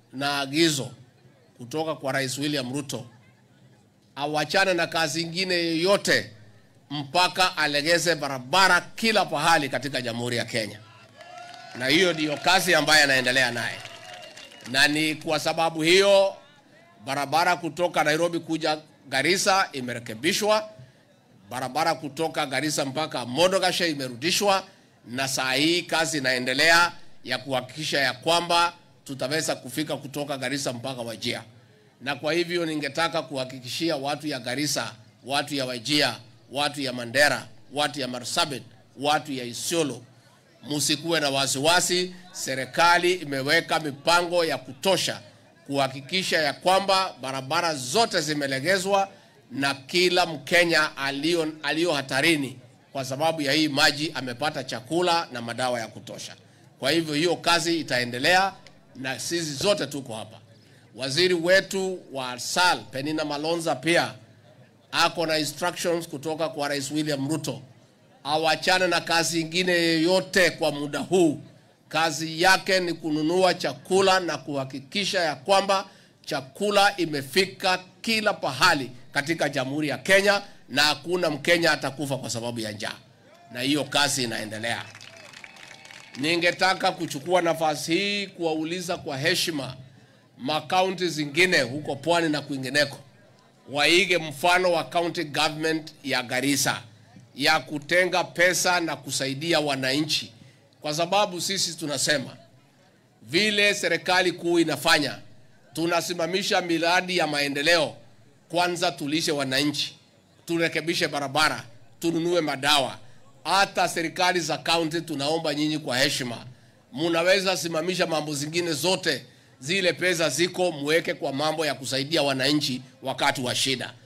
na agizo kutoka kwa Rais William Ruto awachane na kazi ingine yoyote mpaka alegeze barabara kila pahali katika Jamhuri ya Kenya, na hiyo ndiyo kazi ambayo anaendelea naye, na ni kwa sababu hiyo barabara kutoka Nairobi kuja Garissa imerekebishwa, barabara kutoka Garissa mpaka Modogashe imerudishwa, na saa hii kazi inaendelea ya kuhakikisha ya kwamba tutaweza kufika kutoka Garissa mpaka Wajia. Na kwa hivyo ningetaka kuhakikishia watu ya Garissa, watu ya Wajia, watu ya Mandera, watu ya Marsabit, watu ya Isiolo, musikuwe na wasiwasi. Serikali imeweka mipango ya kutosha kuhakikisha ya kwamba barabara zote zimelegezwa na kila Mkenya aliyo, aliyo hatarini kwa sababu ya hii maji amepata chakula na madawa ya kutosha. Kwa hivyo hiyo kazi itaendelea na sisi zote tuko hapa. Waziri wetu wa SAL Penina Malonza pia ako na instructions kutoka kwa Rais William Ruto awachane na kazi ingine yoyote kwa muda huu. Kazi yake ni kununua chakula na kuhakikisha ya kwamba chakula imefika kila pahali katika Jamhuri ya Kenya na hakuna Mkenya atakufa kwa sababu ya njaa, na hiyo kazi inaendelea. Ningetaka kuchukua nafasi hii kuwauliza kwa heshima makaunti zingine huko pwani na kwingineko waige mfano wa county government ya Garissa ya kutenga pesa na kusaidia wananchi, kwa sababu sisi tunasema vile serikali kuu inafanya, tunasimamisha miradi ya maendeleo. Kwanza tulishe wananchi, turekebishe barabara, tununue madawa. Hata serikali za kaunti, tunaomba nyinyi kwa heshima, munaweza simamisha mambo zingine zote, zile pesa ziko muweke kwa mambo ya kusaidia wananchi wakati wa shida.